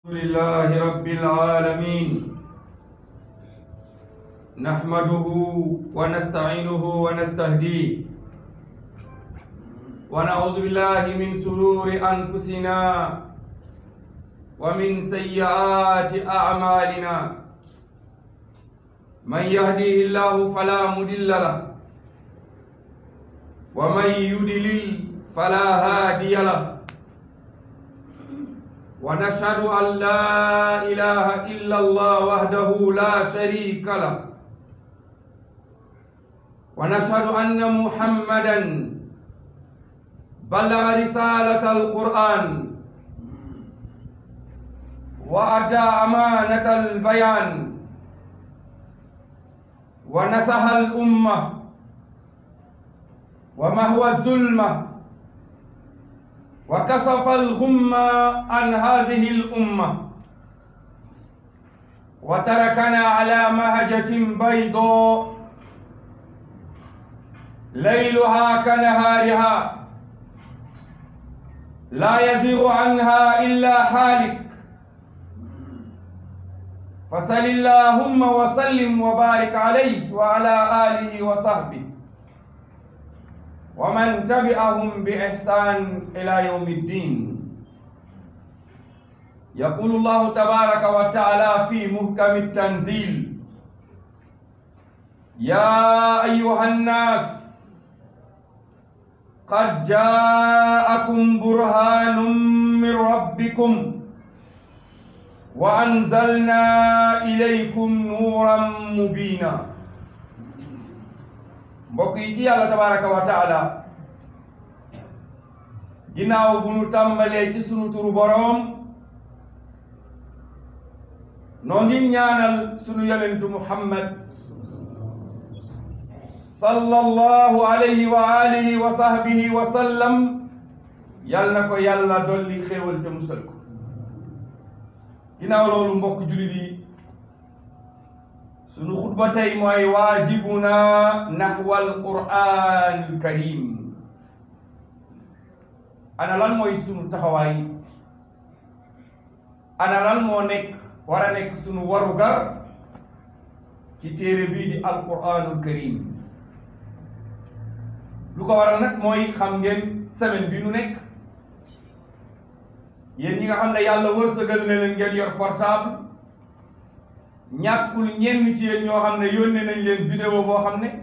لله رب العالمين نحمده ونستعينه ونستهديه ونعوذ بالله من سرور أنفسنا ومن سيئات أعمالنا من يهديه الله فلا مضل له ومن يضلل فلا هادي له ونشهد أن لا إله إلا الله وحده لا شريك له ونشهد أن محمدا بلغ رسالة القرآن وأدى أمانة البيان ونصح الأمة ومهو الظلمة وكشف الغمة عن هذه الأمة وتركنا على مهجة بيضاء ليلها كنهارها لا يزيغ عنها إلا حالك فصل اللهم وسلم وبارك عليه وعلى آله وصحبه ومن تبعهم بإحسان إلى يوم الدين يقول الله تبارك وتعالى في محكم التنزيل يا أيها الناس قد جاءكم برهان من ربكم وأنزلنا إليكم نورا مبينا mbokk yi ci yàlla tabaraka wa taala ginnaaw bu nu tàmbalee ci sunu turu boroom noo ngi ñaanal sunu yonentu muhammad sallallahu alayhi wa alihi wa sahbihi wa sallam yal na ko yàlla dolli xéewal te musal ko ginnaaw loolu mbokk jullit yi sunu xutba tey mooy waajibuna naxwal qur'an karim ana lan mooy sunu taxawaay ana lan moo nekk war a nekk sunu warugar ci téere bii di alquranul karim lu ko waral nag mooy xam ngeen semaine bi nu nekk yéen ñi nga xam ne yàlla wërsëgal na leen ngeen yor portable ñàkkul ñenn ci yéen ñoo xam ne yónnee nañ leen vidéo boo xam ne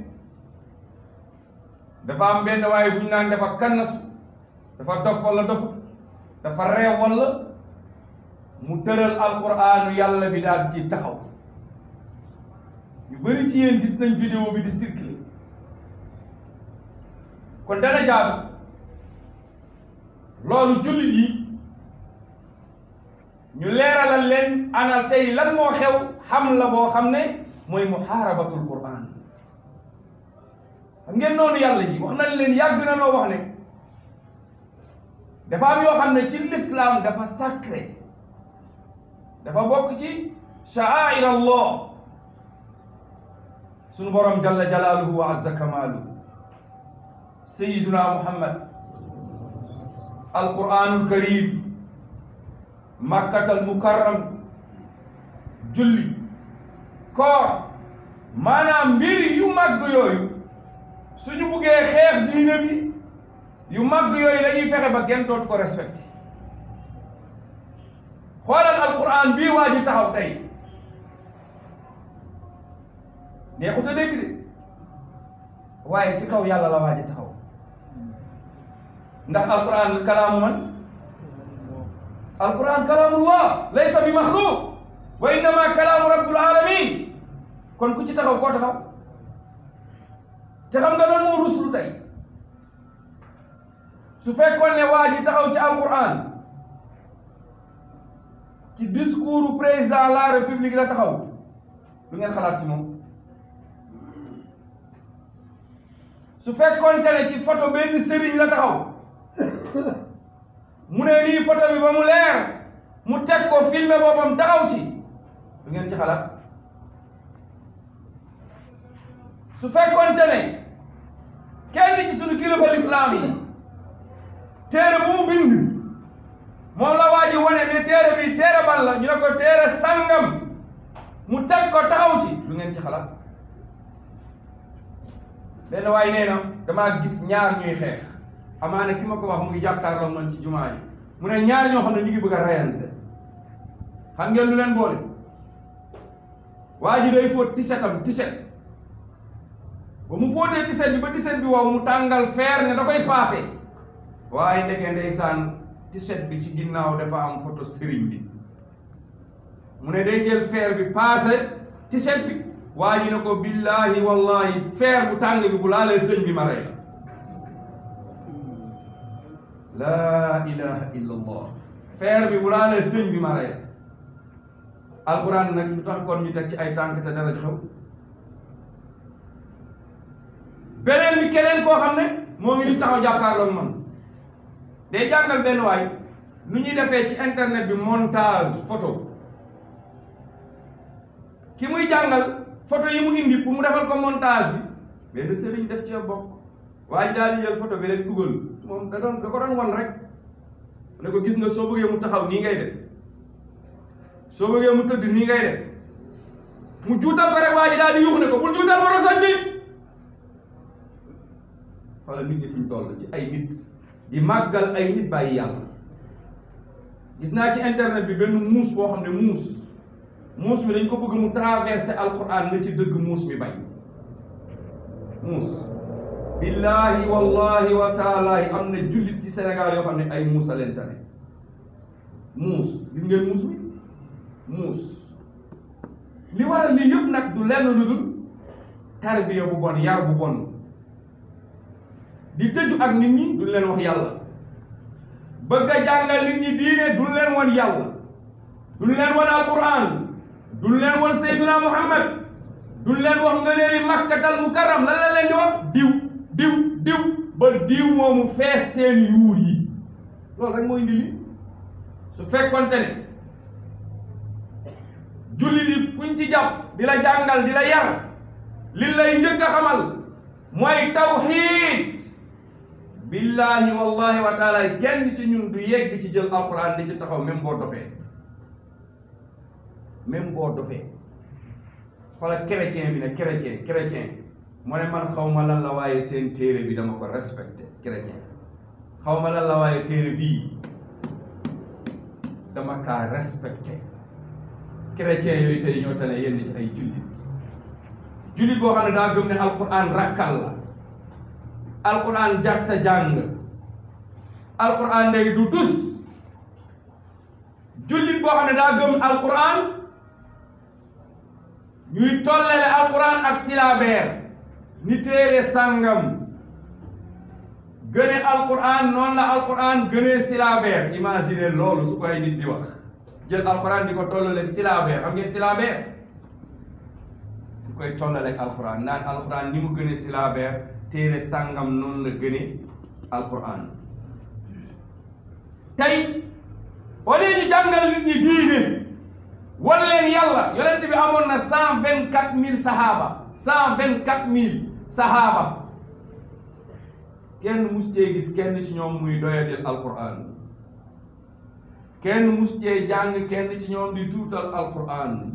dafa am benn waaye bu ñu naan dafa kannasu dafa dof wala dofu dafa reew wala mu tëral alquraanu yàlla bi daal ci taxaw ñu bëri ci yéen gis nañ vidéo bi di circuler kon dana jaadu loolu jullit yi ñu leeralal leen anal tey lan moo xew xam la boo xam ne mooy muhaarabatul quran xam ngeen noonu yàlla yi wax nañ leen yàgg na noo wax ne dafa am yoo xam ne ci l'islam dafa sacré dafa bokk ci sha'air allah sunu borom jalla jalaaluhu wa azza kamaaluhu sayiduna muhammad alquranul karim makkatal mukarram julli koor maanaam mbir yu màgg yooyu suñu buggee xeex diine bi yu màgg yooyu dañuy fexe ba kenn dootu ko respecté xoolal alquran bii waa ji taxaw tey neexut a dégg de waaye ci kaw yàlla la waa ji taxaw ndax alquran kalaamu man alquran kalaamullah laysa bi maxluq wa innama kalaamu rabbul alamin kon ku ci taxaw koo taxaw te xam nga doon moo ruslu tey su fekkoon ne waa ji taxaw ci alquran ci discours président la république la taxaw lu ngeen xalaat ci moom su fekkoon te ne ci photo benn sëriñ la taxaw mu ne nii photo bi ba mu leer mu teg ko filmé boppam taxaw ci lu ngeen ci xalaat su fekkoonte ne kenn ci suñu kilifa lislaam yi téere bu mu bind moom la waa ji wane ne téere bi téere ban la ñu ne ko téere sangam mu teg ko taxaw ci lu ngeen ci xalaat benn waay nee na damaa gis ñaar ñuy xeex amaana ki ma ko wax mu ngi jàkkaarloo man ci jumaa yi mu ne ñaar ñoo xam ne ñu ngi bëgg a rayante xam ngeen lu leen boole waa ji day fóot tisetam tiset ba mu fóotee tiset bi ba tiset bi wow mu tàngal feer ne da koy paase waaye ndeke ndeysaan tiset bi ci ginnaaw dafa am photo sëriñ bi mu ne day jël feer bi paase tiset bi waa ji ne ko billahi wallahi feer bu tàng bi bu laalee sëñ bi ma rey la laa ilaha illa allah feer bi bu laalee sëñ bi ma rey alquran nag lu tax kon ñu teg ci ay tànk te dara xew beneen bi keneen koo xam ne moo ngi ni taxaw jàkkaarloog man day jàngal benn waay nu ñuy defee ci internet bi montage photo ki muy jàngal photo yi mu indi pour mu defal ko montage bi benn sëriñ def ci bokk waaye daal di jël photo bi rek dugal moom da doon da ko doon wan rek ne ko gis nga soo bëggee mu taxaw nii ngay def soo bëggee mu tëdd nii ngay def mu juutal ko rek waa ji daal di yuux ne ko bul juutal photo sañ bi wala nit ñi fuñ toll ci ay nit di màggal ay nit bàyyi yàlla gis naa ci internet bi benn muus boo xam ne muus muus mi dañ ko bëgg mu traversé alquran nga ci dëgg muus mi bañ muus billahi wallahi wa taalahi am na jullit ci Sénégal yoo xam ne ay muus a leen tane muus gis ngeen muus mi muus li waral lii yëpp nag du lenn lu dul tarbiya bu bon yar bu bon di tëju ak nit ñi duñ leen wax yàlla bëgg a jàngal nit ñi diine duñ leen wan yàlla duñ leen wan alquran duñ leen wan sayyiduna muhammad duñ leen wax nga leen di makkatal mukarram lan la leen di wax diw diw diw ba diw moomu fees seen yuur yi loolu rek mooy indi li su fekkonte ne julli di kuñ ci jàpp di la jàngal di la yar li lay njëkk a xamal mooy tawxiid billahi wallahi wa taala kenn ci ñun du yegg ci jël alquran di ci taxaw même boo dofee même boo dofee xoolal chrétien bi ne chrétien chrétien moo ne man xaw ma lan la waaye seen téere bi dama ko respecté chrétien xaw ma lan la waaye téere bii dama kaa respecté chrétien yooyu tey ñoo tane yenn ci ay jullit jullit boo xam ne daa gëm ne alquran rakkal la alquran jarta jàng alquran day du tus jullit boo xam ne daa gëm alquran ñuy tollale alquran ak silabeer ni téere sàngam gëne alquran noonu la alquran gënee silabeer imagine loolu su koy nit di wax jël alquran di ko tollale silabeer xam ngeen silabeer di koy tollale ak alquran naan alquran ni mu gënee silabeer téere sàngam noonu la gëne alquran tey wala ñu jàngal nit ñi diine wan leen yàlla yonent bi amoon na cent vingt quatre mille sahaaba cent vingt quatre mille sahaaba kenn mus cee gis kenn ci ñoom muy doyadil alquran kenn mus cee jàng kenn ci ñoom di tuutal alquran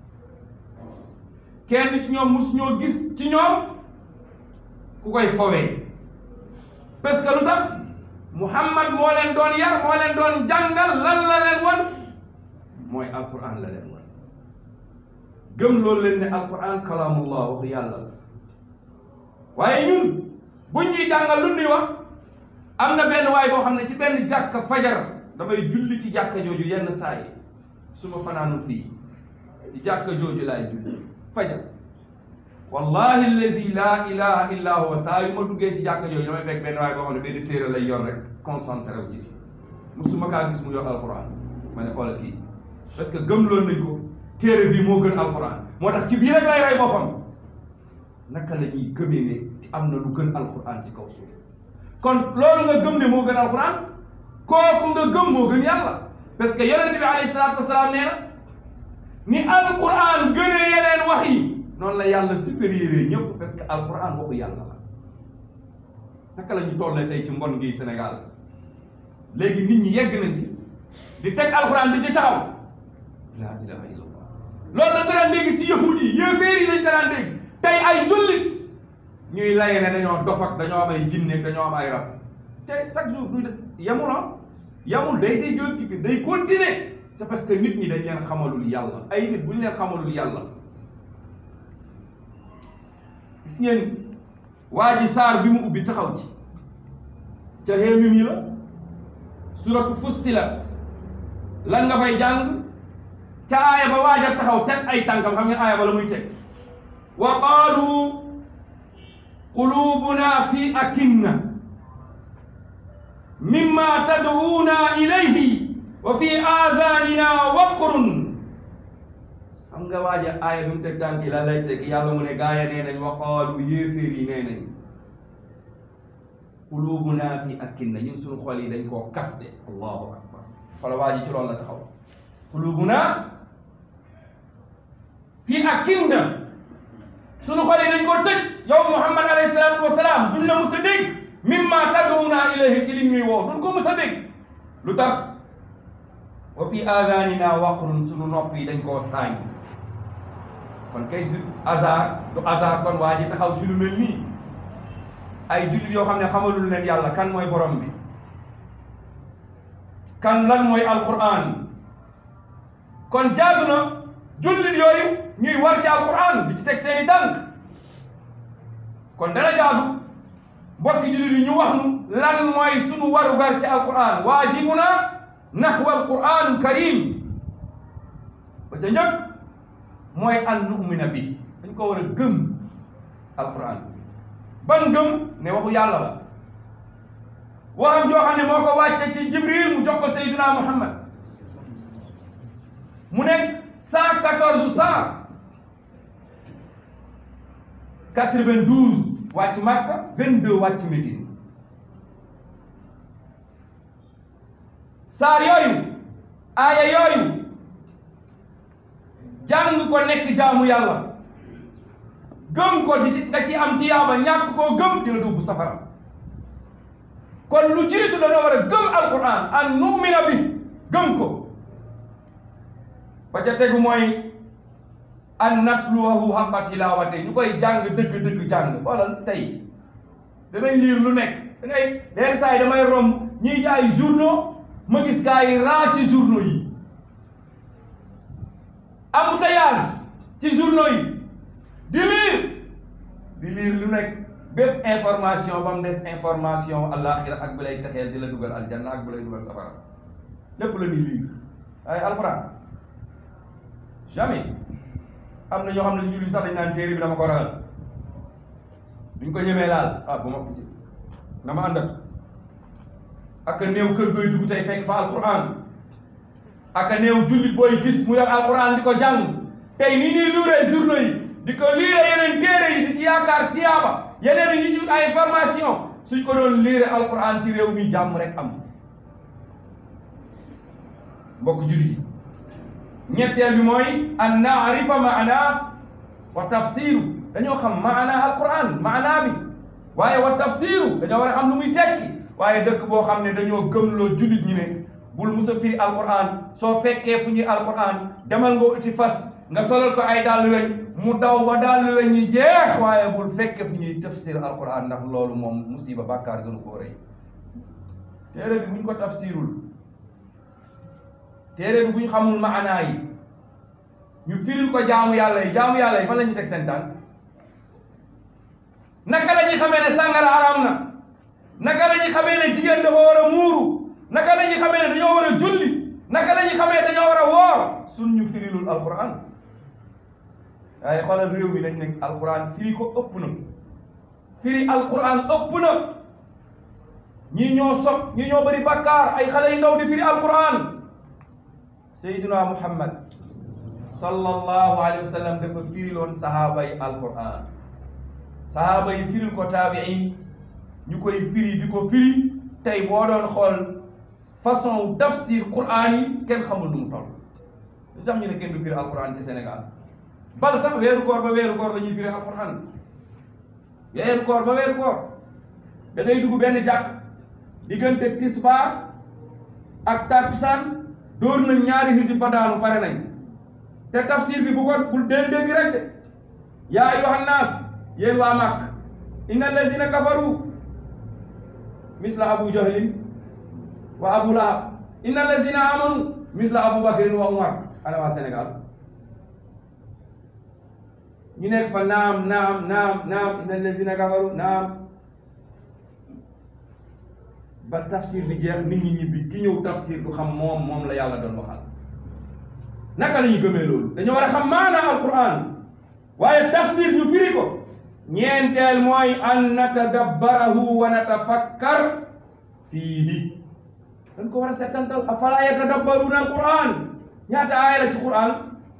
kenn ci ñoom mus ñoo gis ci ñoom ku koy fowee parce que lu tax muhammad moo leen doon yar moo leen doon jàngal lan la leen wan mooy alquran la leen wan gëm loolu leen ne alquran kalaamullah waxu yàlla la waaye ñun buñ ñuy jàngal lu ñuy wax am na benn waay boo xam ne ci benn jàkka fajar damay julli ci jàkka jooju yenn saa yi su ma fanaanul fii ci jàkka jooju laay julli fajar wallahi allazi laa ilaha illa huwa saa yu ma duggee ci jàkka jooju damay fekk benn waay boo xam ne benn téere lay yor rek concentré wu ci musuma kaa gis mu yor alquran ma ne xoolal kii parce que gëm loon nañ ko téere bii moo gën alquran moo tax ci bii rek lay rey boppam naka la ñuy gëmee ne am na lu gën alquran ci kaw suuf kon loolu nga gëm ne moo gën alquran kooku nga gëm moo gën yàlla parce que yonente bi alayhi salaatu wasalaam nee na ni alquran gënee yeneen wax yi noonu la yàlla supérieur ñëpp parce que alquran waxu yàlla la naka la ñu tollee tey ci mbon gi Sénégal léegi nit ñi yegg nañ ci di teg alxuraan di ci taxaw laa ilaha illallah loolu la nga daan dégg ci yahud yi yéeféer yi lañ ko daan dégg tey ay jullit ñuy laye ne dañoo dof ak dañoo am ay jinne dañoo am ay rab te chaque jour du yamul ah yamul day day jóg day continuer c'est parce que nit ñi dañ leen xamalul yàlla ay nit bu ñu leen xamalul yàlla gis ngeen waa ji saar bi mu ubbi taxaw ci ca xéemi mi la suratu fussilat lan nga fay jàng ca aaya ba waaja taxaw teg ay tànkam xam ngeen aaya ba la muy teg wa qaalu qulubuna fi akinna mimma tad'una ilayhi wa fi aadanina waqrun xam nga waaja aaya bi mu teg tànk yi lan lay teg yàlla mu ne gaaya nee nañ wa qaalu yéeféer yi nee nañ qulubuna fi akinna ñun suñu xol yi dañ koo kaste allahu akbar xoola waa ji ci loolu la taxaw qulubuna fi akinna suñu xol yi dañ koo tëj yow muhammad alayhi salaatu wasalaam duñ la mus a dégg mimma tad'una ilayhi ci li ñuy woo duñ ko mus a dégg lu tax wa fi aadanina waqrun suñu nopp yi dañ koo saañ kon kay du hasard du hasard kon waa ji taxaw ci lu mel nii ay jullit yoo xam ne xamalul leen yàlla kan mooy borom bi kan lan mooy alquran kon jaadu na jullit yooyu ñuy war ci alquran di ci teg seeni tànk kon dana jaadu mbokki jullit yi ñu wax nu lan mooy sunu warugar ci alquran waajibuna nahwa alquran karim ba ca njëkk mooy an nu'mina bi dañ ko war a gëm alquran ban gëm ne waxu yàlla la waxam joo xam ne moo ko wàcce ci jibril mu jox ko sayyidina muhammad mu nekk cent quatorze cent quatre-vingt-douze wàcc Makka vingt-deux wàcc Médine saar yooyu aaya yooyu jàng ko nekk jaamu yàlla gëm ko di ci da ci am tiyaaba ñàkk koo gëm dina dugg safara kon lu jiitu dañoo war a gëm alquran an nu'mina bi gëm ko ba ca tegu mooy an natluwahu haqqa tilaawate ñu koy jàng dëgg-dëgg jàng xoolal tey danañ liir lu nekk da ngay leen saa yi damay romb ñiy jaay journaux ma gis gars yi raa ci journaux yi embouteillage ci journaux yi di liir di liir lu nekk bépp information ba mu des information àllaaxira ak bu lay texeel di la dugal aljanna ak bu lay dugal safara lépp la ñuy liir ay alquran jamais am na ñoo xam ne si julli sax dañ naan téere bi dama ko ragal duñ ko ñemee laal ah bu ma dama àndat ak a néew kër gooy dugg tey fekk fa alquran ak a néew jullit booy gis mu yor alquran di ko jàng tey ni ñuy luuree journaux yi di ko liire yeneen téere yi di ci yaakaar tiyaaba yeneen yi ñu ci ay formation suñ ko doon liire alquran ci réew mi jàmm rek am mbokk jullit yi ñetteel bi mooy an naarifa maana wa tafsiru dañoo xam maana alquran maana bi waaye wa tafsiru dañoo war a xam lu muy tekki waaye dëkk boo xam ne dañoo gëmloo jullit ñi ne bul musa firi alquran soo fekkee fu ñuy alquran demal nga uti fas nga solal ko ay dàll weñ mu daw ba dàll weñ ñi jeex waaye bul fekke fu ñuy tafsir alquran ndax loolu moom musiba bàkkaar gënu koo rëy téere bi buñ ko tafsirul téere bi buñ xamul maanaa yi ñu firil ko jaamu yàlla yi jaamu yàlla yi fan la ñuy teg seen tànk naka la ñuy xamee ne sàngara araam na naka la ñuy xamee ne jigéen dafa war a muuru naka la ñuy xamee ne dañoo war a julli naka la ñuy xamee ne dañoo war a woor suñ ñu firilul alquran waaye xoolal réew mi dañ nekk alquran firi ko ëpp na firi alquran ëpp na ñii ñoo sob ñii ñoo bëri bakkaar ay xale yu ndaw di firi alquran sayyiduna muhammad sallallahu alayhi wa sallam dafa firiloon sahaaba yi alquran sahaaba yi firil ko taabiin ñu koy firi di ko firi tey boo doon xool façon tafsir quran yi kenn xamul nu mu toll lu tax ñu ne kenn du firi alquran ci Sénégal bal sax weeru koor ba weeru koor la ñuy firi alquran weeru koor ba weeru koor da ngay dugg benn jàkk diggante tisbaar ak takkusaan dóor nañ ñaari hizib ba daanu pare nañ te tafsir bi bu ko bul dégg dégg rek de yaa ayyuhan naas yéen waa Màkk inna allazina kafaru misla abu jahlin wa abu lahab inna allazina amanu misla abu bakrin wa umar ana waa Sénégal ñu nekk fa naam naam naam naam inna allazina kafaru naam ba tafsir bi jeex nit ñi ñibbi ki ñëw tafsir du xam moom moom la yàlla doon waxal naka la ñu gëmee loolu dañoo war a xam maanaam alquran waaye tafsir ñu firi ko ñeenteel mooy an natadabbarahu wa natafakkar fiihi dañ ko war a settantal afala yatadabbaruna alquran ñaata aaya la ci quran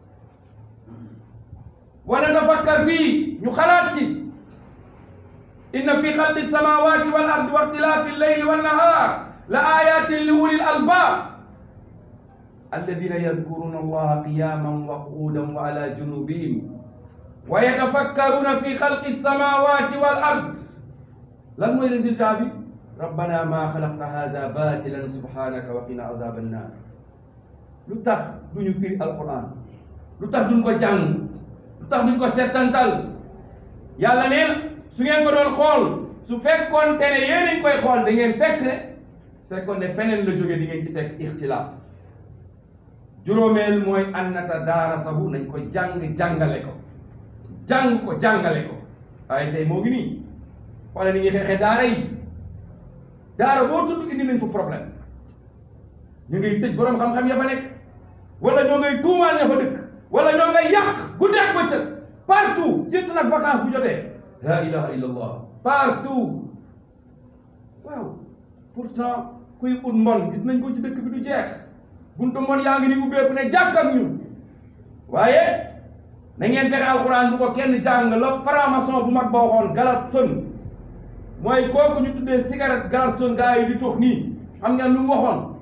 wa natafakkar fii ñu xalaat ci inna fi xalqi samawati wal ardi wa ixtilaafi alleyli wannahar la ayatin li ulil albab alladina yazkuruna allaha qiyaman wa qu'udan wa ala junubihim wa yatafakkaruna fi xalqi samawati wal ard lan mooy résultat bi rabbana ma xalaqta haza batilan subhanaka wa qina azab annar lu tax duñu firi alquran lu tax duñ ko jàng lu tax duñ ko settantal yàlla nee na su ngeen ko doon xool su fekkoon te ne yéen a ngi koy xool da ngeen fekk ne su fekkoon ne feneen la jógee di ngeen ci fekk ixtilaaf juróomeel mooy annata daara sabu nañ ko jàng jàngale ko jàng ko jàngale ko waaye tey moo ngi nii xoole ni ñuy xeexee daara yi daara boo tudd indi nañ fa problème ñu ngay tëj boroom xam-xam ya fa nekk wala ñoo ngay tuumaal ña fa dëkk wala ñoo ngay yàq guddeeg bëccëg partout surtout nag vacance bu jotee la ilaha illa allah partout waaw pourtant kuy ut mbon gis nañ ko ci dëkk bi du jeex buntu mbon yaa ngi ni ubbeeku ne jàkkam ñu waaye na ngeen fexe alxuraan bu ko kenn jàng la franc-maçon bu mag ba waxoon Galasson mooy kooku ñu tuddee cigarette Galasson gaa yi di tox nii xam ngeen lu mu waxoon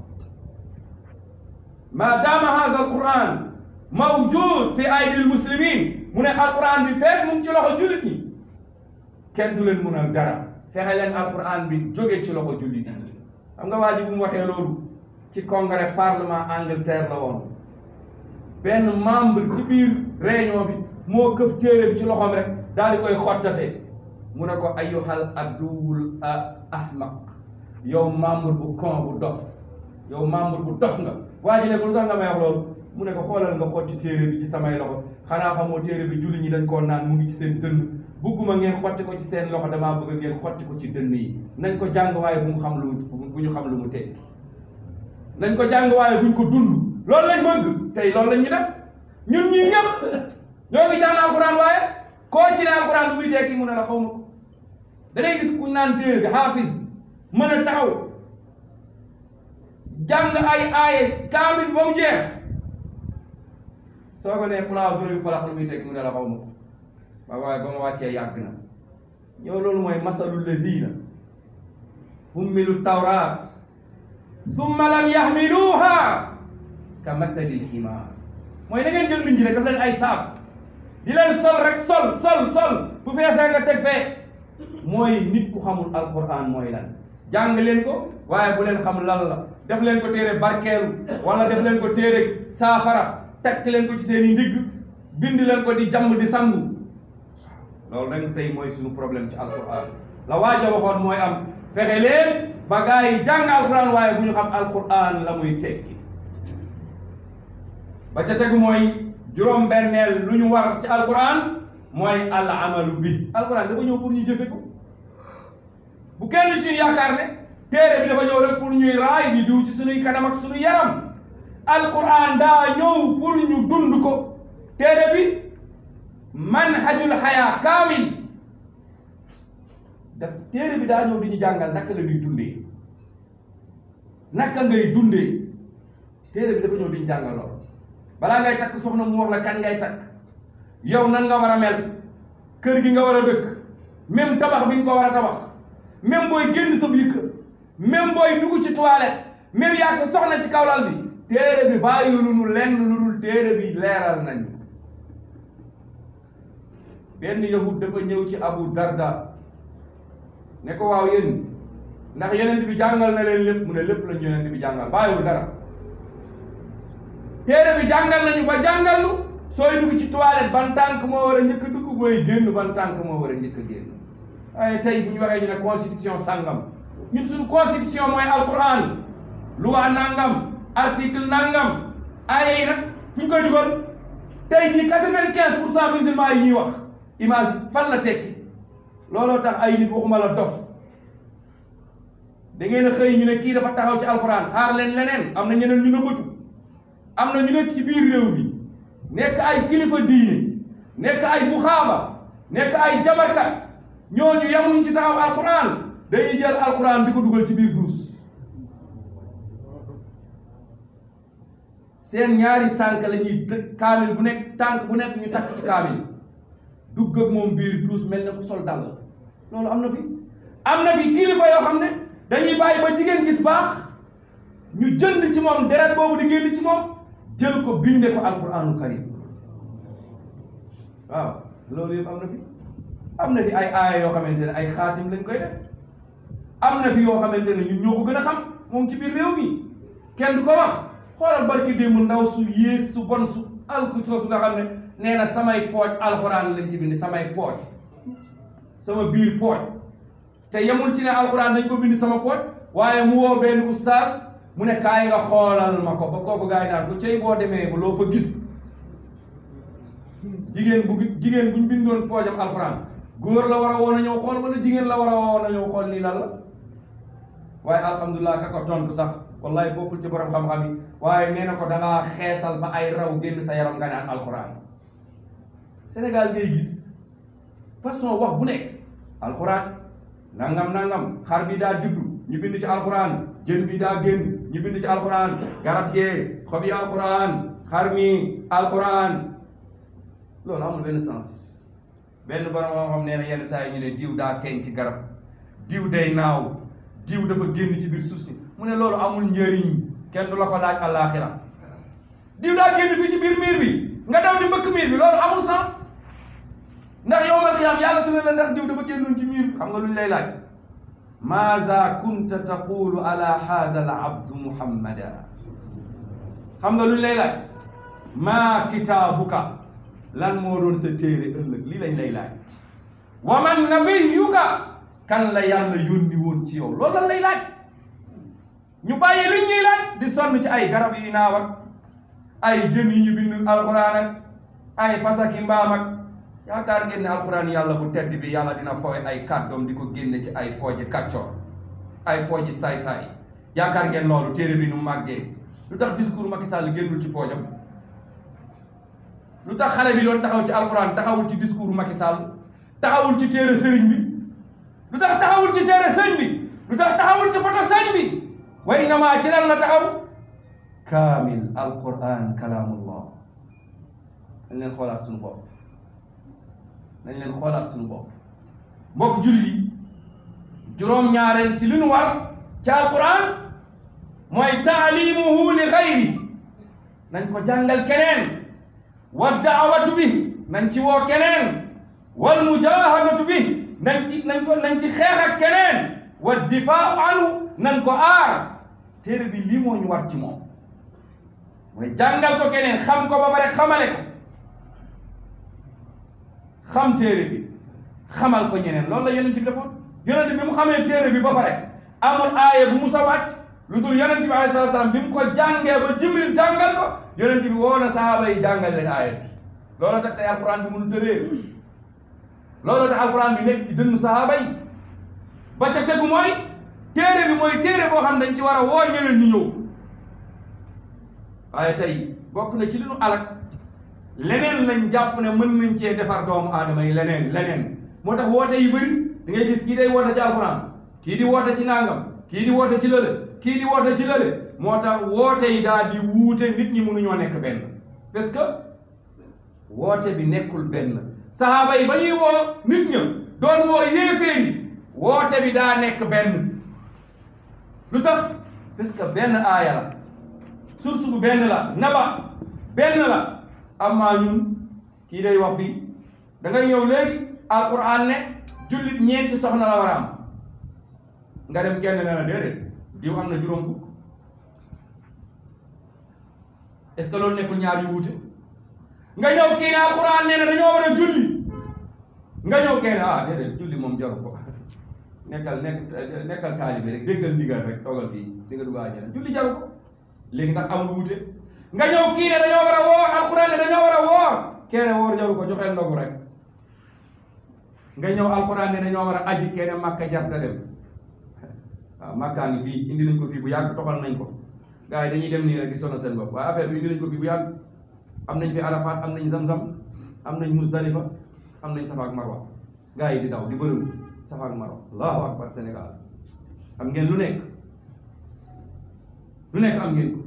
ma daama haza alquran mawjud fi aydil muslimin mu ne alquran bi fekk mu ngi ci loxo jullit ñi kenn du leen mënal dara fexe leen alquran bi jóge ci loxo jullit ñi xam nga waa ji bu mu waxee loolu ci congrès parlement Angleterre la woon benn membre ci biir réunion bi moo këf téere bi ci loxoom rek daal di koy xottate mu ne ko ayyuhal aduwul ahmaq yow membre bu con bu dof yow membre bu dof nga waa ji ne ko lu tax nga may wax loolu mu ne ko xoolal nga xotti téere bi ci samay loxo xanaa xamoo téere bi julli ñi dañ koo naan mu ngi ci seen dënn bugguma ngeen xotti ko ci seen loxo damaa bëgg ngeen xotti ko ci dënn yi nañ ko jàng waaye bu mu xam lu mu bu ñu xam lu mu tekki nañ ko jàng waaye buñ ko dund loolu lañ bëgg tey loolu lañ ñu def ñun ñii ñëpp ñoo ngi jàng alxuraan waaye koo ci ne alxuraan bu muy tekki mu ne la xaw ma ko da ngay gis ku naan téere bi xaafis mën a taxaw jàng ay aaye kaamil ba mu jeex soo ko nee place bu bi falax lu muy tekki mu ne la xaw ma ko waaye waaye ba ma wàccee yàgg na yow loolu mooy masalul lazina hummilu tawraat summa lam yaxmiluha ka mathalil ximaar mooy da ngeen jël nit ñi rek daf leen ay saab di leen sol rek sol sol sol bu feesee nga teg fee mooy nit ku xamul alquran mooy lan jàng leen ko waaye bu leen xam lan la def leen ko téere barkeelu wala def leen ko téere saafara takk leen ko ci seen i ndigg bind leen ko di jàmm di sangu loolu nag tey mooy suñu problème ci alquran la waaja waxoon mooy am fexe leen ba gaa yi jàng alquran waaye bu ñu xam alquran la muy tekki ba ca tegu mooy juróom-benneel lu ñu war ci alquran mooy al amalu bi alquran dafa ñëw pour ñu jëfe ko bu kenn ci yaakaar ne téere bi dafa ñëw rek pour ñuy raay di diw ci suñuy kanam ak suñu yaram alquran daa ñëw pour ñu dund ko téere bi manhajul xayaa kaamil daf téere bi daa ñëw di ñu jàngal naka la ñuy dundee naka ngay dundee téere bi dafa ñëw di ñu jàngal lool balaa ngay takk soxna mu wax la kan ngay takk yow nan nga war a mel kër gi nga war a dëkk même tabax bi nga ko war a tabax même booy génn sa biir kër même booy dugg ci toilette même yaa sa soxna ci kawlal bi téere bi bàyyi lu nu lenn lu dul téere bi leeral nañ benn yahud dafa ñëw ci abu darda ne ko waaw yéen ndax yeneen bi jàngal na leen lépp mu ne lépp lañ yeneen bi jàngal bàyyiwul dara téere bi jàngal nañu ba jàngal lu sooy dugg ci toilette ban tànk moo war a njëkk a dugg booy génn ban tànk moo war a njëkk a génn waaye tey bu ñu waxee ñu ne constitution sangam ñun suñu constitution mooy alquran loi nangam article nangam aaya yi nag fu ñu koy dugal tey jii quatre-vingt-quinze pour cent musulmans yi ñuy wax image fan la tekki looloo tax ay nit waxuma la dof da ngeen a xëy ñu ne kii dafa taxaw ci alquran xaar leen leneen am na ñeneen ñu nëbbatu am na ñu nekk ci biir réew bi nekk ay kilifa diine nekk ay buxaaba nekk ay jabarkat ñooñu yamuñ ci taxaw alquran dañuy jël alquran di ko dugal ci biir duus seen ñaari tànk la ñuy dë kaamil bu nekk tànk bu nekk ñu takk ci kaamil dugg ak moom biir duus mel ne ku sol dàll loolu am na fi am na fi kilifa yoo xam ne dañuy bàyyi ba jigéen gis baax ñu jënd ci moom deret boobu di génn ci moom jël ko binde ko alquranu karim waaw loolu yëpp am na fi am na fi ay aaya yoo xamante ne ay xaatim lañ koy def am na fi yoo xamante ne ñun ñoo ko gën a xam moom ci biir réew mi kenn du ko wax xoolal barki démb ndaw su yées su bon su alku soosu nga xam ne nee na samay pooj alxuraan lañ ci bind samay pooj sama biir pooj te yemul ci ne alxuraan dañ ko bind sama pooj waaye mu woo benn ustaas mu ne kaay nga xoolal ma ko ba kooku gaay naan ko cey boo demee ba loo fa gis jigéen bu jigéen buñ bindoon poojam alxuraan góor la war a woon a ñëw xool wala jigéen la war a woon a ñëw xool lii lan la waaye alhamdulilah ka ko tontu sax wallahi bokkul ci borom xam-xam yi waaye nee na ko dangaa xeesal ba ay raw génn sa yaram nga naan alxuraan Sénégal ngay gis façon wax bu nekk alxuraan nangam nangam xar bi daa juddu ñu bind ci alxuraan jën bi daa génn ñu bind ci alxuraan garab gee xob yi alxuraan xar mi alxuraan loolu amul benn sens benn borom xam-xam nee na yenn saa yi ñu ne diw daa feeñ ci garab diw day naaw diw dafa génn ci biir suuf si mu ne loolu amul njëriñ kenn du la ko laaj àllaaxira diw daa génn fii ci biir miir bi nga daw di mbëkk miir bi loolu amul sens ndax yow mal xiyaam yàlla tu ne la ndax diw dafa génnoon ci miir bi xam nga luñ lay laaj maaza kunta taqulu ala haada al abdu muhammada xam nga luñ lay laaj maa kitaabuka lan moo doon sa téere ëllëg lii lañ lay laaj wa man nabiyuka kan la yàlla yónni woon ci yow loolu lan lay laaj ñu bàyyi luñ ñuy laaj di sonn ci ay garab yi naaw ak ay jën yi ñu bind alxuraan ak ay fasaki mbaam ak yaakaar ngeen ne alxuraan yàlla bu tedd bi yàlla dina fowe ay kàddoom di ko génne ci ay pooji kàccoor ay pooji saay-saay yaakaar ngeen loolu téere bi nu màggee lu tax discours Macky Sall génnul ci poojam lu tax xale bi doon taxaw ci alxuraan taxawul ci discours Macky Sall taxawul ci téere sëriñ bi lu tax taxawul ci téere sëñ bi lu tax taxawul ci photo sëñ bi way namaa ci lan la taxaw kaamil alquran kalaamullah nañ leen xoolaat suñu bopp nañ leen xoolaat suñu bopp mbokk julli juróom-ñaareel ci li nu war ci alquran mooy taalimuhu li xayri nañ ko jàngal keneen wa daawatu bi nañ ci woo keneen wal mujahadatu bi nañ ci nañ ko nañ ci xeex ak keneen wa difaau anhu nañ ko aar téere bi lii moo ñu war ci moom mooy jàngal ko keneen xam ko ba pare xamale ko xam téere bi xamal ko ñeneen loolu la yonent bi defoon yonent bi mu xamee téere bi ba pare amul aaya bu mu sa wàcc lu dul yonent bi alayhi salaatu salaam bi mu ko jàngee ba jibril jàngal ko yonent bi woo na sahaaba yi jàngal leen aaya bi loolu tax tey alquran bi mënu tëree loolu tax alquran bi nekk ci dënnu sahaaba yi ba ca tegu mooy téere bi mooy téere boo xam dañ ci war a woo ñeneen ñi ñëw waaye tey bokk na ci li nu alak leneen lañ jàpp ne mën nañ cee defar doomu aadama yi leneen leneen moo tax woote yi bëri da ngay gis kii day woote ci alxuraan kii di woote ci nangam kii di woote ci lële kii di woote ci lële moo tax woote yi daal di wuute nit ñi mënuñoo nekk benn parce que woote bi nekkul benn sahaaba yi ba ñuy woo nit ña doon woo yéeféeri woote bi daa nekk benn lu tax parce que benn aaya la source bu benn la naba benn la amaa ñun kii day wax fii da ngay ñëw léegi alquran ne jullit ñeenti soxna la war a am nga dem kenn ne la déedéet diw am na juróom fukk est-ce que loolu nekkul ñaar yu wuute nga ñëw kii ne alquran nee na dañoo war a julli nga ñëw kee ne ah déedéet julli moom jaru ko nekkal nekk nekkal taalibe rek déggal ndigal rek toogal fii di nga dugg àjjana julli jaru ko léegi ndax amul wuute nga ñëw kii ne dañoo war a woor alquran ne dañoo war a woor kee ne woor jaru ko joxeel ndogu rek nga ñëw alquran ne dañoo war a aji kee ne màkka jarta dem waaw màkkaa ngi fii indi nañ ko fii bu yàgg toxal nañ ko gars yi dañuy dem nii rek di sonal seen bopp waaye affaire bi indi nañ ko fii bu yàgg am nañ fi arafat am nañ zamzam am nañ musdalifa am nañ safa ak marwa gars yi di daw di bërëm safa ak marwa allahu akbar sénégal am ngeen lu nekk lu nekk am ngeen ko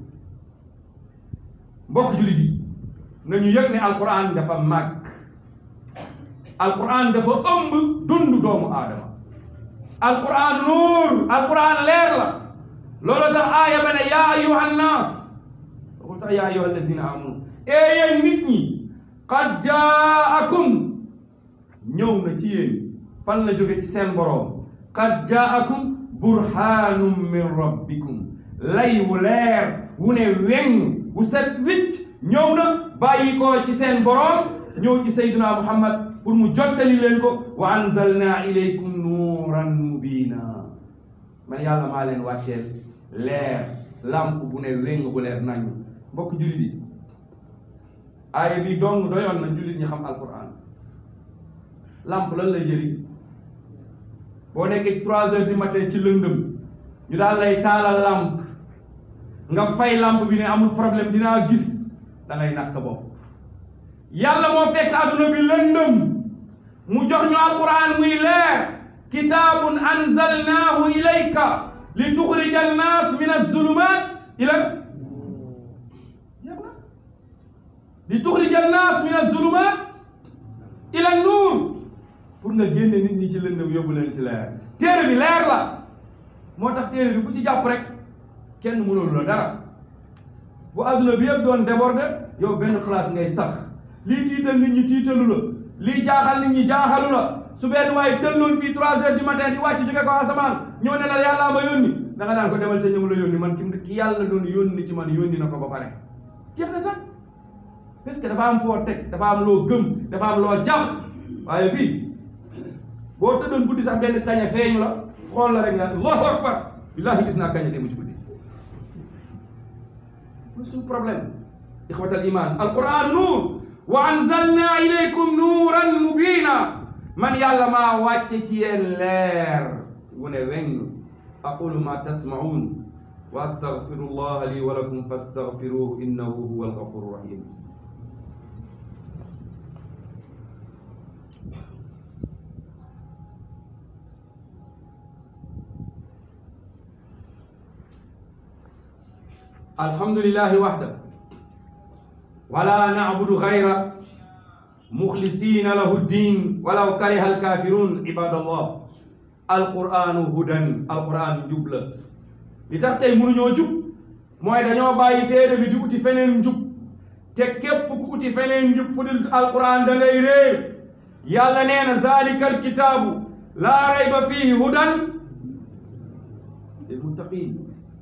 mbokk jullit yi nañu yëg ne alquran dafa màgg alquran dafa ëmb dund doomu aadama alquran nuur alquran leer la loolu tax aaya ba ne yaa ayuha nnaas waxul sax yaa ayuha allazina amanu ee yéen nit ñi qad jaakum ñëw na ci yéen fan la jóge ci seen boroom qad jaakum burhanum min rabbikum lay wu leer wu ne weŋ wu set wicc ñëw na bàyyi ko ci seen boroom ñëw ci sayduna muhammad pour mu jottali leen ko wa anzalna ilaykum nuuran mubina man yàlla maa leen wàcceel leer lamp bu ne wéng bu leer nañu mbokk jullit yi aaya bi dong doyoon na jullit ñi xam alquran lamp lan lay jëriñ boo nekkee ci trois heures du matin ci lëndëm ñu daal lay taalal lamp nga fay lamp bi ne amul problème dinaa gis da ngay nax sa bopp yàlla moo fekk adduna bi lëndëm mu jox ñu alquran muy leer kitaabun anzalnaahu ilayka li tuxrija annaas min azulumat ila jeex na li tuxrija annaas min azulumat ila nuur pour nga génne nit ñi ci lëndëm yóbbu leen ci leer téere bi leer la moo tax téere bi ku ci jàpp rek kenn mënul la dara bu adduna bi yëpp doon débordé yow benn place ngay sax lii tiital nit ñi tiitalu la lii jaaxal nit ñi jaaxalu la su benn waaye tëlloon fii trois heures du matin di wàcc jóge ko asamaan ñëw ne la yàllaa ma yónni da nga naan ko demal ca ñëw la yónni man ki ki yàlla doon yónni ci man yónni na ko ba pare jeex na sax parce que dafa am foo teg dafa am loo gëm dafa am loo jàpp waaye fii boo tëddoon guddi sax benn kaña feeñ la xool la rek nga allahu akbar billahi gis naa kaña te mu ci guddi lu suñu problème ixwatal iman alquran nuur wa anzalna ilaykum nuuran mubina man yàlla maa wàcce ci yéen leer wu ne weng aqulu ma tasmaun wa astaghfiru allah li wa lakum fastaghfiruhu innahu huwa alghafuru rahim alhamdulillahi wahda wala na'budu ghayra muxlisina lahu ddin walaw kariha alkafirun ibadallah alquranu hudan alquran njub la li tax tey mënuñoo jub mooy dañoo bàyyi téere bi di uti feneen njub te képp ku uti feneen njub fu dul alquran da ngay réer yàlla nee na zalika alkitaabu laa rayba fihi hudan lilmuttaqin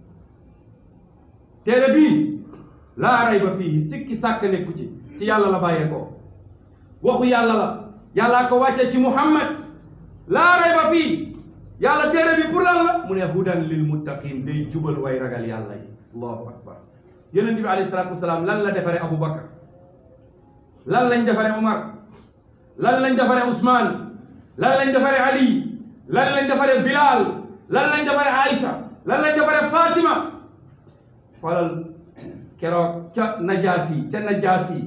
téere bii laa rayba fihi sikki sàkk nekku ci ci yàlla la bàyyee ko waxu yàlla la yàllaa ko wàcce ci muhammad laa rayba fii yàlla téere bi pour lan la mu ne hudan lil muttaqin day jubal way ragal yàlla yi allahu akbar yonent bi alayhi salaatu wasalaam lan la defare abou bakar lan lañ defare omar lan lañ defare ousmane lan lañ defare ali lan lañ defare bilal lan lañ defare aïcha lan lañ defare fatima xoolal keroog ca najaasi ca najaasi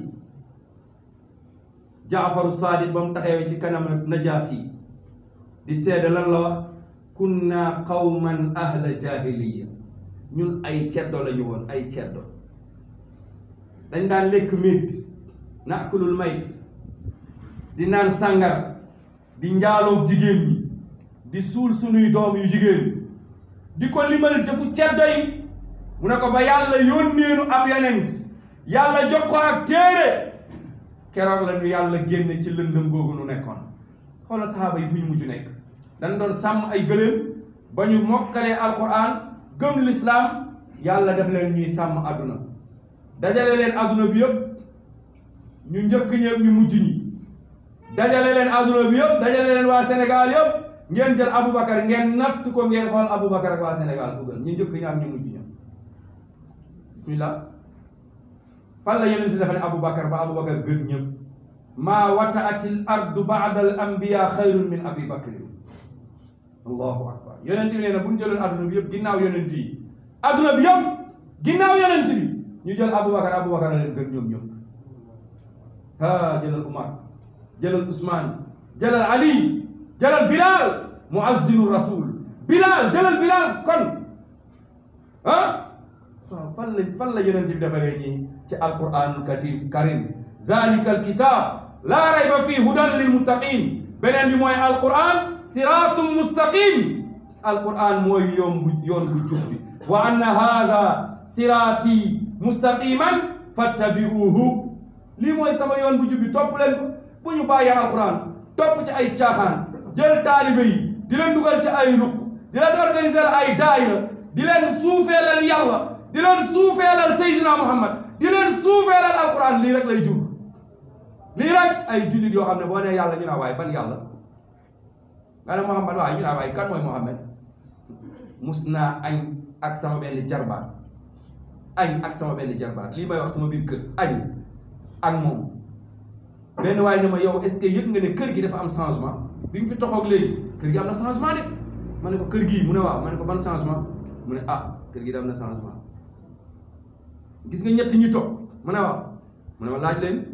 jaafaru saadiq ba mu taxawee ci kanam najaasi di seede lan la wax kunna qawman ahla jahiliya ñun ay ceddo la ñu woon ay ceddo dañ daan lekk médd naakulul mayt di naan sàngar di njaaloo jigéen ñi di suul sunuy doom yu jigéen di ko limal jëfu ceddo yi mu ne ko ba yàlla yónneenu ab yonent yàlla jox ko ak téere keroog la ñu yàlla génne ci lëndëm googu nu nekkoon xoolal saxaaba yi fu ñu mujj nekk dañ doon sàmm ay gëléem ba ñu mokkalee alquran gëm lislaam yàlla def leen ñuy sàmm àdduna dajale leen adduna bi yëpp ñu njëkk ñëpp ñu mujj ñi dajale leen adduna bi yëpp dajale leen waa Sénégal yëpp ngeen jël Aboubacar ngeen natt ko ngeen xool Aboubacar ak waa Sénégal bu gën ñu njëkk ñi ak ñu mujj ñi bismillah fan la yeneen si dafa ne Aboubacar ba Aboubacar gën ñëpp maa wataatil ardu baada al anbiya xayrun min abi bakrin allahu akbar yonent bi nee na bu ñu jëloon adduna bi yëpp ginnaaw yonent yi adduna bi yëpp ginnaaw yonent bi ñu jël Aboubacar Aboubacar a leen gën ñoom ñëpp ah jëlal Umar jëlal Ousmane jëlal Ali jëlal Bilal muazzinu rasul Bilal jëlal Bilal kon ah waaw fan la fan la yonent bi defaree ñii ci alquranul katim karim zalika alkitab laa rayba fii hudan lil muttaqin beneen bi mooy alquran siratum mustaqim alquran mooy yoon bu yoon bu jub bi wa anna hada sirati mustaqiman fattabi'uhu lii mooy sama yoon bu jub bi topp leen ko bu ñu bàyyee alquran topp ci ay caaxaan jël taalibe yi di leen dugal ci ay ruq di leen organiser ay daayira di leen suufeelal yàlla di leen suufeelal Seydina Muhammad di leen suufeelal alquran lii rek lay jur lii rek ay jullit yoo xam ne boo nee yàlla ñu naa waaye ban yàlla nga ne Muhammad waaye ñu naa waaye kan mooy Muhammad mus naa añ ak sama benn jarbaat añ ak sama benn jarbaat lii may wax sama biir kër añ ak moom benn waaye ne ma yow est-ce que yëg nga ne kër gi dafa am changement bi ñu fi toxoog léegi kër gi am na changement de ma ne ko kër gii mu ne waaw ma ne ko ban changement mu ne ah kër gi da am na changement gis nga ñett ñi toog mu ne waaw mu ne ma laaj leen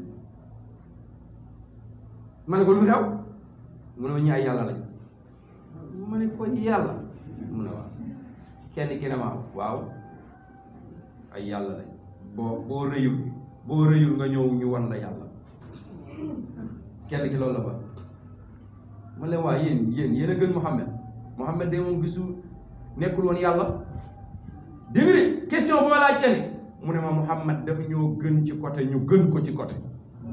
ma ne ko lu xew mu ne ma ñi ay yàlla lañ ma ne ko yàlla mu ne waaw kenn ki ne ma waaw ay yàlla lañ boo boo rëyul boo rëyul nga ñëw ñu wan la yàlla kenn ki loolu la ba ma leen waa yéen yéen yéen a gën Mouhamed Mouhamed de moom gisu nekkul woon yàlla dégg nga de question bu ma laaj kenn mu ne ma Mouhamed dafa ñoo gën ci côté ñu gën ko ci côté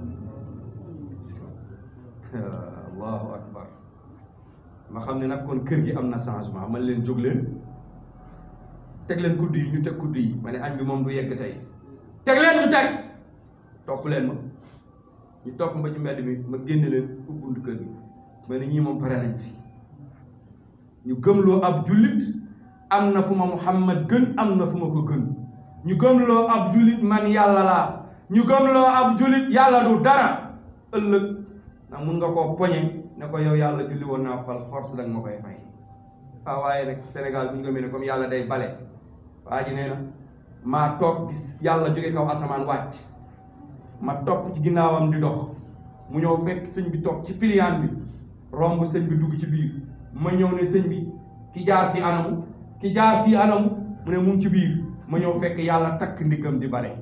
allahu akbar ma xam ne nag kon kër gi am na changement man leen jóg leen teg leen kudd yi ñu teg kudd yi ma ne añ bi moom du yegg tey teg leen ñu teg topp leen ma ñu topp ma ci mbedd mi ma génne leen ubbi buntu kër gi ma ne ñii moom pare nañ fi ñu gëmloo ab jullit am na fu ma Muhammad gën am na fu ma ko gën ñu gëmloo ab jullit man yàlla laa ñu gëmloo ab jullit yàlla du dara ëllëg ndax mun nga koo poñe ne ko yow yàlla julli woon naa fal force danga ma koy fay waaw waaye nag Sénégal bu ñu gëmee ne comme yàlla day bale waa ji nee na maa toog gis yàlla jóge kaw asamaan wàcc ma topp ci ginnaawam di dox mu ñëw fekk sëñ bi toog ci piliyaan bi romb sëñ bi dugg ci biir ma ñëw ne sëñ bi ki jaar fi anamu ki jaar fii anamu mu ne mu ngi ci biir ma ñëw fekk yàlla takk ndiggam di bale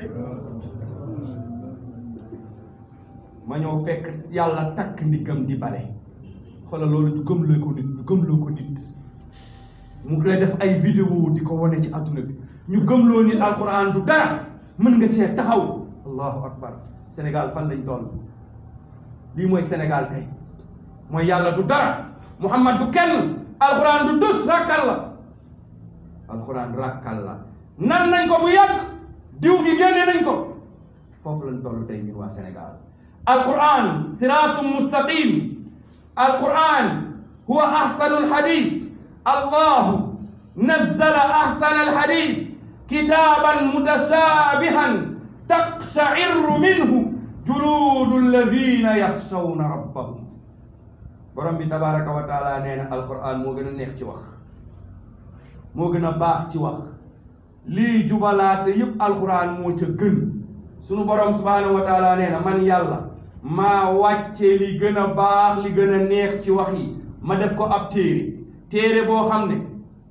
ma ñëw fekk yàlla takk ndiggam di bale xoolal loolu ñu gëmloo ko nit ñu gëmloo ko nit mu ngi lay def ay vidéo di ko wane ci adduna bi ñu gëmloo nit alquran du dara mën nga cee taxaw allahu akbar Sénégal fan lañ toll lii mooy Sénégal tey mooy yàlla du dara Muhammad du kenn alquran du dus rakkal la alquran rakkal la nan nañ ko bu yàgg diw gi génne nañ ko foofu lañ toll tey ñun waa Sénégal alquran siratum mustaqim alquran huwa ahsanu alhadis allahu nazzala ahsana alhadis kitaban mutashabihan taqsha'irru minhu juludu alladhina yakhshawna rabbahum borom bi tabaraka wa taala nee na alquran moo gën a neex ci wax moo gën a baax ci wax lii jubalaate yëpp alquran moo ca gën sunu borom subhanahu wa taala nee na man yàlla maa wàcce li gën a baax li gën a neex ci wax yi ma def ko ab téere téere boo xam ne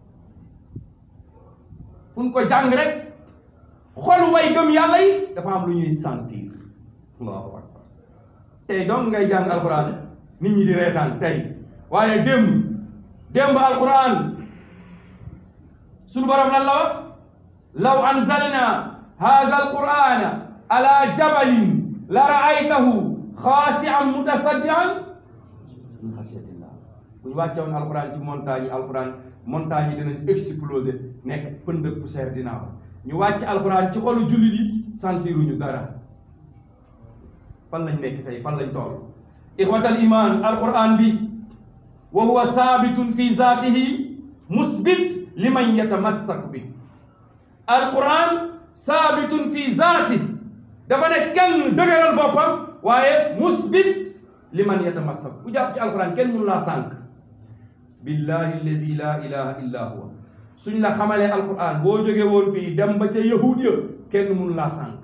fu ñu ko jàng rek xol way gëm yàlla yi dafa am lu ñuy sentir allahu akbar tey donc ngay jàng alquran nit ñi di reetaan tey waaye démb démb alquran sunu borom lan la wax law anzalna hadha alqurana ala jabalin la raaytahu xaasi'an mutasaddian min xasiyatillah bu ñu wàcce woon alquran ci montagne yi alquran montagne yi dinañ exploser nekk pënd ak poussière dinaa ñu wàcc alquran ci xolu jullit yi sentiruñu dara fan lañ nekk tey fan lañ toll ixwatal iman alquran bi wa huwa saabitun fi zaatihi musbit liman yatamassak bi alquran saabitun fi zaatihi dafa ne kenn dëgëral boppam waaye musbit liman yatamassak ku jàpp ci alquran kenn mënu laa sànq billahi allazi la ilaha illa huwa suñ la xamalee alquran boo jógee woon fii dem ba ca yahud ya kenn mënu laa sànq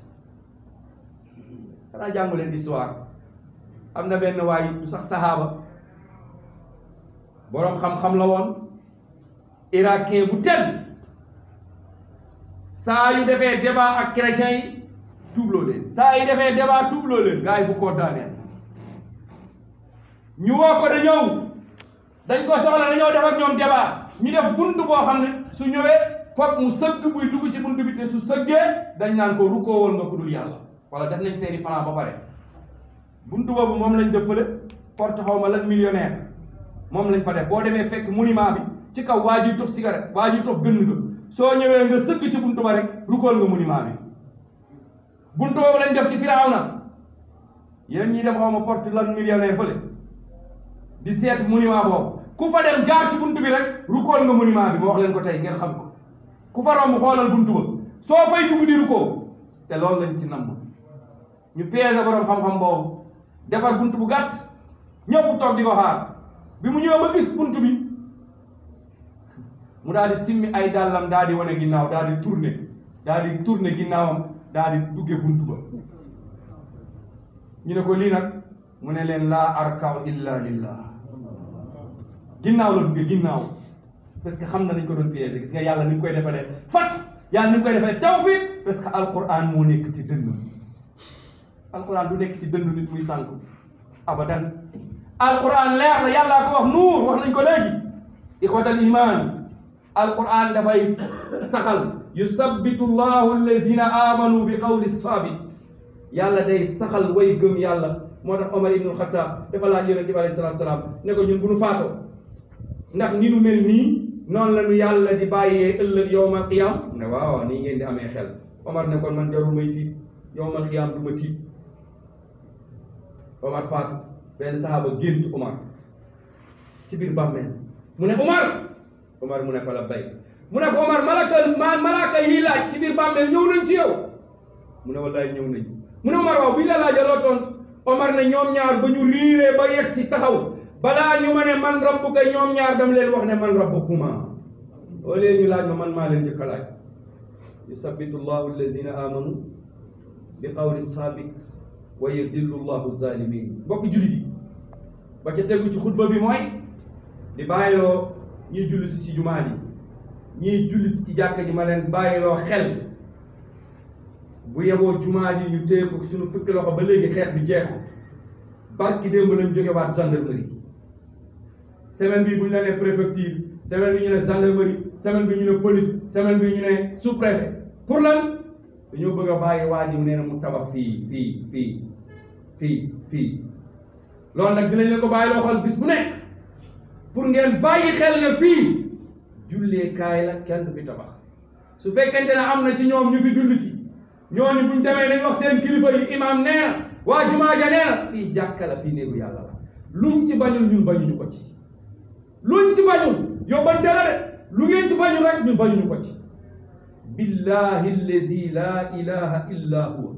xanaa jàngu leen histoire am na benn waay du sax saxaaba boroom xam-xam la woon irakien bu tedd saa yu defee débat ak chrétiens yi tuubloo leen saa yu defee débat tuubloo leen gars yi bu ko daaneel ñu woo ko da ñëw dañ ko soxla dañoo def ak ñoom débat ñu def buntu boo xam ne su ñëwee foog mu sëgg buy dugg ci buntu bi te su sëggee dañ naan ko rukkoo woon nga ku dul yàlla wala def nañ seeni plan ba pare buntu boobu moom lañ def fële porte xaw ma lan millionnaire moom lañ fa def boo demee fekk monument bi ci kaw waa ji tox cigarette waa ji tox gën nga soo ñëwee nga sëgg ci buntu ba rek rukkool nga monument bi buntu boobu lañ def ci Firawna yéen ñi dem xaw ma porte lan millionnaire fële di seet monument boobu ku fa dem jaar ci buntu bi rek rukkool nga monument bi ma wax leen ko tey ngeen xam ko ku fa romb xoolal buntu ba soo fay dugg di rukkoo te loolu lañ ci namm ñu piégé borom xam-xam boobu defar buntu bu gàtt ñëpp toog di ko xaar bi mu ñëw ba gis buntu bi mu daal di simmi ay dàllam daal di wane ginnaaw daal di tourné daal di tourné ginnaawam daal di dugge buntu ba ñu ne ko lii nag mu ne leen laa arkaw illa lillah ginnaaw la dugge ginnaaw parce que xam na nañ ko doon piégé gis nga yàlla ni mu koy defalee fat yàlla ni mu koy defalee tawfiq parce que alquran moo nekk ci dënn alquran du nekk ci dënn nit muy sànk abadan alquran leer na yàllaa ko wax nuur wax nañ ko léegi ixwatal iman alquran dafay saxal yusabbitu llahu allazina amanu bi qawli sabit yàlla day saxal way gëm yàlla moo tax Omar ibnul Xattaab dafa laaj yonente bi alayhi salaatu salaam ne ko ñun bu nu faatoo ndax ni nu mel nii noonu la nu yàlla di bàyyee ëllëg yowmal qiyam ne waaw nii ngeen di amee xel Omar ne kon man jarul may tiit yowmal qiyam du ma tiit Omar faatu benn saxaaba gént Omar ci biir bàmmeel mu ne Omar Omar mu ne ko la bay mu ne ko Omar malaka ma malaaka yi laaj ci biir bàmmeel ñëw nañ ci yow mu ne wallaay ñëw nañ mu ne Omar waaw bi ñu la laajee loo tontu Omar ne ñoom ñaar ba ñu riiree ba yegg si taxaw balaa ñu ma ne man rabbuka ñoom ñaar dam leen wax ne man rabbukuma au lieu ñu laaj ma man maa leen njëkk a laaj yusabbitu llahu allazina amanu bi qawli sabit wa yudillu llahu zalimin mbokk jullit yi ba ca tegu ci xutba bi mooy di bàyyiloo ñiy julli si ci jumaa ji ñiy julli si ci jàkka ji ma leen bàyyiloo xel bu yeboo jumaa ji ñu téye ko suñu fukki loxo ba léegi xeex bi jeexul barki démb lañ jóge waat gendarmerie semaine bi bu ñu la nee préfecture semaine bi ñu ne gendarmerie semaine bi ñu ne police semaine bi ñu ne sous-préfet pour lan dañoo bëgg a bàyyi waa ji mu nee na mu tabax fii fii fii fii fii loolu nag dinañ leen ko bàyyi loo xel bis bu nekk pour ngeen bàyyi xel ne fii julleekaay la kenn du fi tabax su fekkente ne am na ci ñoom ñu fi julli si ñooñu buñ demee nañ wax seen kilifa yi imam nee na waa jumaa ja nee na fii jàkka la fii néegu yàlla la luñ ci bañul ñun bañuñu ko ci luñ ci bañul yóbbante la de lu ngeen ci bañul rek ñun bañuñu ko ci billahi allazi la ilaha illa huwa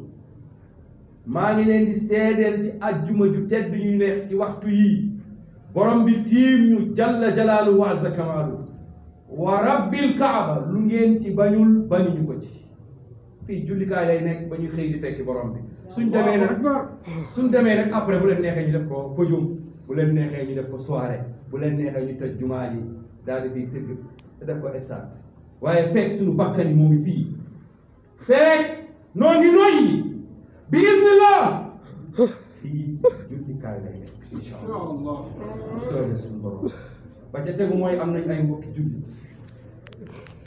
maa ngi leen di seedeel ci ajjuma ju tedd ñuy neex ci waxtu yii borom bi tiim ñu jalla jalaaluhu wa azza kamaalu wa rabbil kaaba lu ngeen ci bañul bañuñu ko ci fii jullikaay lay nekk ba ñu xëy di fekki borom bi suñ demee nag suñ demee nag après bu leen neexee ñu def ko podium bu leen neexee ñu def ko soirée bu leen neexee ñu tëj jumaa ji daal di fiy tëgg te def ko stade waaye fekk suñu bakkan yi moo ngi fii fekk noo ngi noyyi bi ismillah fii jullikaay lay nekk incha allah bu soobee suñu borom ba ca tegu mooy am nañ ay mbokki jullit